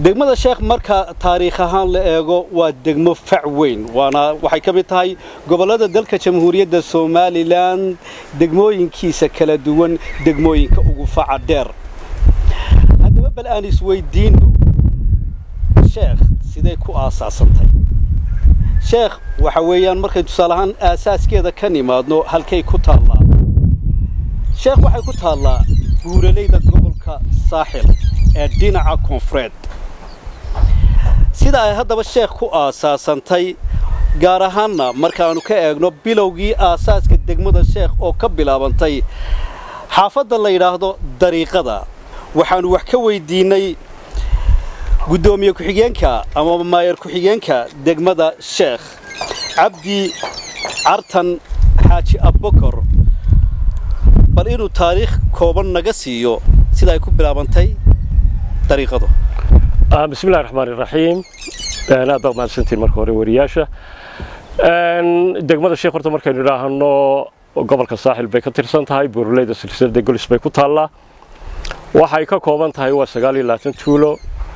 degmada sheekh marka taariikh ahaan la eego waa degmo fac weyn waana waxay ka mid tahay gobollada dalka jamhuuriyadda somalilan degmooyinkiisa kala duwan degmooyinka ugu faca dheer haddaba bal aan isweydiinno sheekh siday ku aasaasantay sheekh waxa weeyaan markay tusaale ahaan aasaaskeeda ka nimaadno halkay ku taallaa sheekh waxay ku taallaa guuralayda gobolka saaxil ee dhinaca koonfureed sida ay haddaba sheekh ku aasaasantay gaar ahaanna markaannu ka eegno bilowgii aasaaska degmada sheekh oo ka bilaabantay xaafadda la yidhaahdo dariiqada waxaannu wax ka weydiinnay guddoomiye ku-xigeenka ama maayar ku-xigeenka degmada sheekh cabdi cartan xaaji abbakor bal inuu taariikh kooban naga siiyo sida ay ku bilaabantay dariiqadu bismillahi raxmaan iraxiim aad baa mahadsantiin marka hore wariyaasha degmada sheekh horta markaynu idhaahno gobolka saaxil bay ka tirsan tahay buuraleyda silsilada golis bay ku taallaa waxay ka kooban tahay waa sagaal iyo labaatan tuulo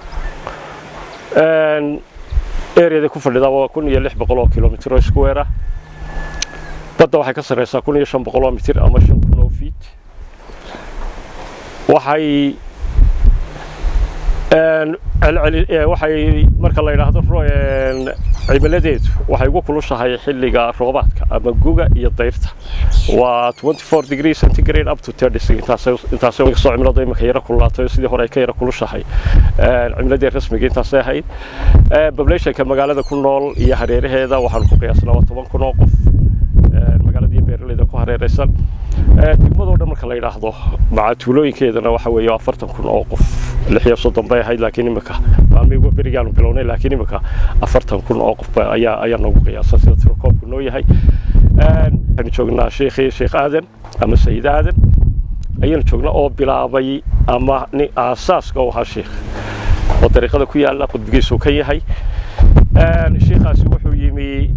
ereyada ku fadhida waa kun iyo lix boqol oo kilomitr oo square ah badda waxay ka sarreysaa kun iyo shan boqol oo mitir ama shan kun oo feet waxay waxay marka la yidhaahdo cimiladeedu waxay ugu kulushahay xilliga roobaadka ama guga iyo dayrta waa 24 degree centigrade up to 30 intaasay intaasay soo cimilada imika yara kululaatay sidii hore ay ka yara kulushahay cimiladii rasmiga intaasay ahayd populationka magaalada ku nool iyo hareeraheeda waxaan ku qiyaasnaa waa toban kun oo qof magaaladii beeraleyda ku hareeraysan degmadoo dhan marka la yidhaahdo maca tuulooyinkeedana waxa weeye afartan kun oo qof lix iyo soddon bay ahayd laakiin imika maalmihii berigaanu bilownay laakiin imika afartan kun oo qof ayaa ayaa noogu qiyaasan sida tirokoobku noo yahay waxaynu joognaa sheekhii sheekh aadan ama sayid aadan ayaynu joognaa oo bilaabay ama nin aasaaska u ahaa sheekh oo dariiqada ku yaalla qudbigiisu ka yahay sheekhaasi wuxuu yimi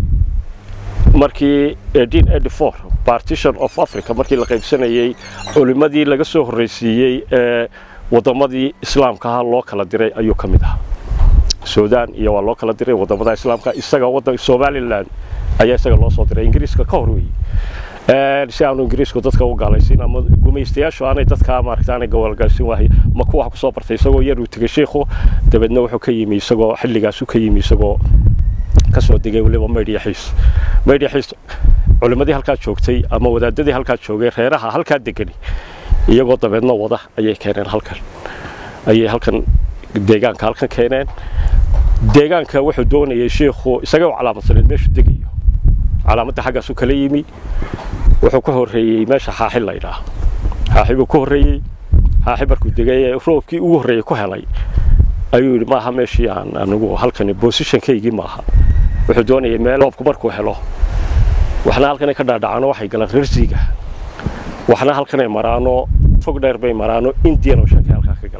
markii partition of africa markii la qaybsanayey culimmadii laga soo horreysiiyey ee waddamadii islaamka ahaa loo kala diray ayuu ka mid ahaa suudaan iyo waa loo kala diray waddamada islaamka isaga waddan somalilan ayaa isaga loo soo diray ingiriiska ka hor weeye si aanu ingiriisku dadka u gaalaysiin ama gumaystayaashu aanay dadka maaragta aanay gawaalgaalsin waahay ma kuwa kusoo bartay isagoo yar uu tegay sheikhu dabeedna wuxuu ka yimi isagoo xilligaasu ka yimi isagoo kasoo degay weliba maydhyaxiis maydhyaxiis culimmadii halkaa joogtay ama wadaadadii halkaa joogay reeraha halkaa degani iyagoo dabeedna wada ayay keeneen halkan ayay halkan deegaanka halkan keeneen deegaanka wuxuu doonayay sheikhu isaga u calaamadsaneed meeshuu degayo calaamadda xaggaasu kala yimi wuxuu ka horreeyey meesha xaaxi la ydhaah xaaxi buu ka horreeyey xaaxi markuu degay ee roobkii ugu horreeyey ku helay ayuu yidhi maaha meeshii aan anigu halkani bosishankaygii maaha wuxuu doonayay meel roobku markuu helo waxna halkanay ka dhaadhacaano waxay galaan rarsiga waxna halkanay maraano fog dheer bay maraano indian oceankay halkaa ka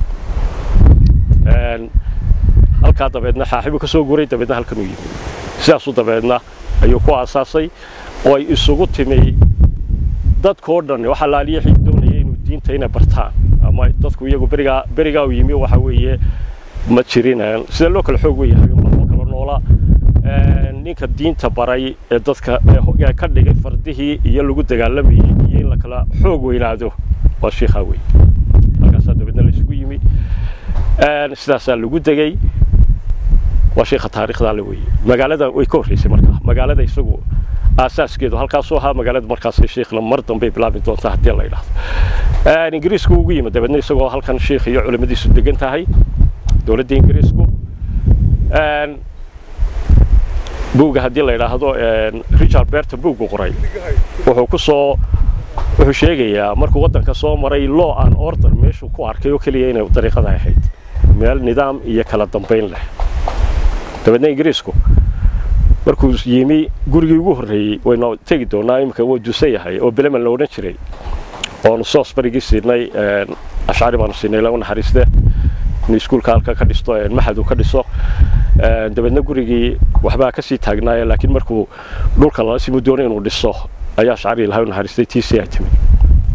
galaan halkaa dabeedna xaaxibuu ka soo guray dabeedna halkan uu yimi sidaasuu dabeedna ayuu ku aasaasay oo ay isugu timi dadkoo dhan waxa laaliyaxii doonaya inuu diinta inay bartaan ama dadku iyagu berigaa berigaa uu yimi waxa weeye ma jirin sida loo kala xoog weyahay loo kala noolaa ninka diinta baray ee dadka ka dhigay fardihii iyo lagu dagaalamayey iyo in la kala xoog weynaado waa shiikhaa wey halkaasaa dabeedna la isugu yimi sidaasaa lagu degay waa shiikha taariikhdaa le weye magaalada way ka horreysay markaa magaalada isagu aasaaskeedu halkaasuu ahaa magaalada markaas shiikhna mar dambay bilaabi doontaa haddii la yidhaahdo ingiriisku ugu yimid dabeedna isagoo halkan shiikh iyo culimmadiisu degan tahay dowladda ingiriisku buugga haddii la yidhaahdo richard berta buuggu qoray wuxuu ku soo wuxuu sheegayaa markuu waddanka soo maray law and order meeshuu ku arkay oo keliya inay dariiqada ahayd meel nidaam iyo kala dambayn leh dabeedna ingiriisku markuu yimi gurigii ugu horreeyey waynu tegi doonaa imika wuu dusan yahay oo bileman la odhan jiray oonu soos barigii siinay ashcari baanu siinay lagu naxariiste inuu iskuulka halka ka dhisto maxad uu ka dhiso dabeedna gurigii waxbaa kasii taagnaaye laakiin markuu dhulka lala simu doonay inuu dhiso ayaa ashcari ilahay u naxariistay tiisii ay timid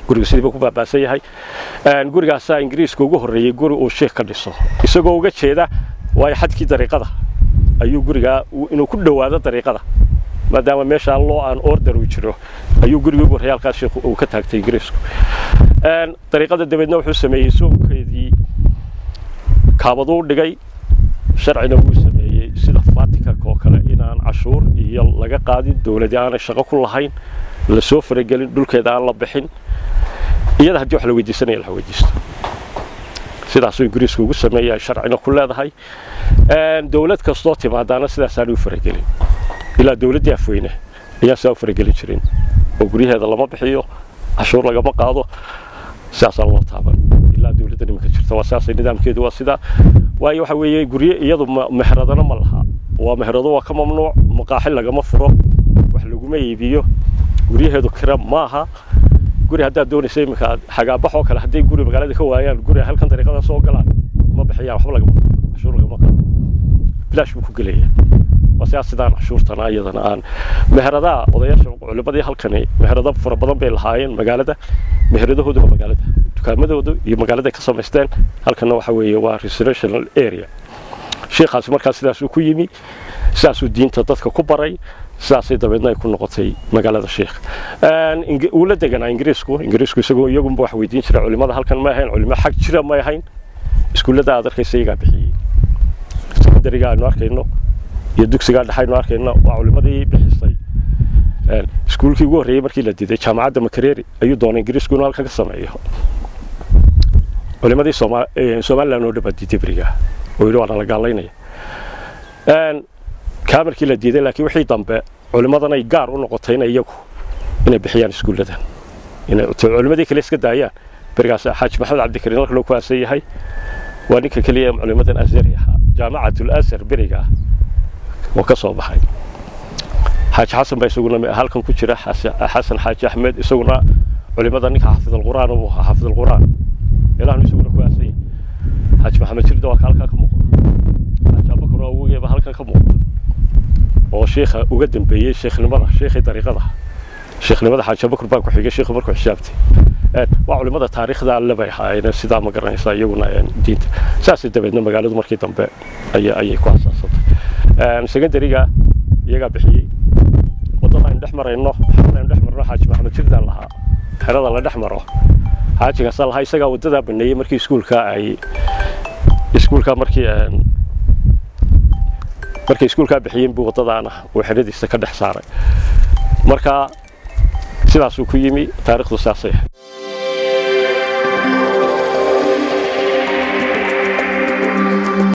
guriga sidii buu ku baabaasan yahay gurigaasaa ingiriiska ugu horreeyey guri uu sheikh ka dhiso isagoo uga jeeda waayo xadkii dariiqada ayuu gurigaa inuu ku dhowaado dariiqada maadaama meeshaa loo aan order uu jiro ayuu gurigii ugu horreeyay halkaas sheikh uu ka taagtay ingiriisku dariiqada dabeedna wuxuu sameeyey soonkeedii kaabaduu dhigay sharcina wuu sameeyey sida vaticanka oo kale inaan cashuur iyo laga qaadin dowladii aanay shaqo ku lahayn lasoo faragelin dhulkeeda aan la bixin iyada haddii wax la weydiisanaya la weydiisto sidaasuu ingiriisku ugu sameeyaa sharcina ku leedahay dowlad kastoo timaadaana sidaasaanay u faragelin ilaa dowladdii afweyne ayaan sidaa u faragelin jirin oo guryaheeda lama bixiyo cashuur lagama qaado sidaasaan loo taaban ilaa dowladda nimanka jirta waa sidaasay nidaamkeedu waa sidaa waayo waxa weeye gurye iyadu mehradana ma laha waa mehrado waa ka mamnuuc maqaaxi lagama furo wax laguma iibiyo guryaheedu kira maaha guri haddaad doonaysa iminka xagaabax oo kale hadday guri magaalada ka waayaan guri halkan dariiqada soo galaan ma bixiyaan waxba lagama qaado cashuur lagama qaado bilaash buu ku gelaya waa sidaas sidaan cashuurtana iyadana aan meheradaha odayaasha culimadii halkani meherado fara badan bay lahaayeen magaalada meheradahoodu waa magaalada dukaamadoodu iyo magaalada ka samaysteen halkana waxa weeye waa residential area sheekhaasi markaa sidaasuu ku yimi sidaasuu diinta dadka ku baray sidaasay dabeedna ay ku noqotay magaalada sheekh uu la deganaa ingiriisku ingiriisku isagoo iyagunba wax weydiin jira culimada halkan ma ahayn culimo xag jira ma ahayn iskuullada aad arkaysa iyagaa bixiyey sekondariga aynu arkayno iyo dugsigaa dhexe aynu arkayno waa culimadii bixisay iskuulkii ugu horreeyey markii la diiday jaamacadda makereri ayuu doonay ingiriisku inuu halkan ka sameeyo culimadii somaliland oo dhan baa diiday beriga oo yidhi waa nala gaalaynaya kaa markii la diiday laakiin wixii dambe culimadan ay gaar u noqotayna iyagu inay bixiyaan iskuulladan inay culimadii kale iska daayaan berigaas xaaji maxamed cabdikariin halka loo ku aasan yahay waa ninka keliya ee culimadan azari ahaa jaamacatul azhar beriga oo ka soo baxay xaaji xasan baa isaguna halkan ku jira xasan xaaji axmed isaguna culimada ninka xaafidalqur'aan uu ahaa xaafidalqur'aan ilahnu isaguna ku aasan yahay xaaji maxamed jirda waa ka halkaa ka muuqda xaaji abakar oo awogeeba halkan ka muuqda oo sheekha uga dambeeyey sheekhnimada sheekhii dariiqada sheekhnimada xaaji abakar baa ku xigay sheekhu markuu xisaabtay waa culimada taariikhda alle bay ahaayeen sidaa ma garanaysaa iyaguna diinta saasay dabeedna magaaladu markii dambe ayay ku asaasantay secondariga iyagaa bixiyey waddada aynu dhex marayno xerada aynu dhex marno xaaji maxamed jirdaan lahaa xerada la dhex maro xaajigaasa lahaa isagaa waddadaa baneeyey markii iskuulka ay iskuulka markii markay iskuulkaa bixiyeen buu waddadaana uu xeradiisa ka dhex saaray marka sidaasuu ku yimi taariikhdu saasay ahayd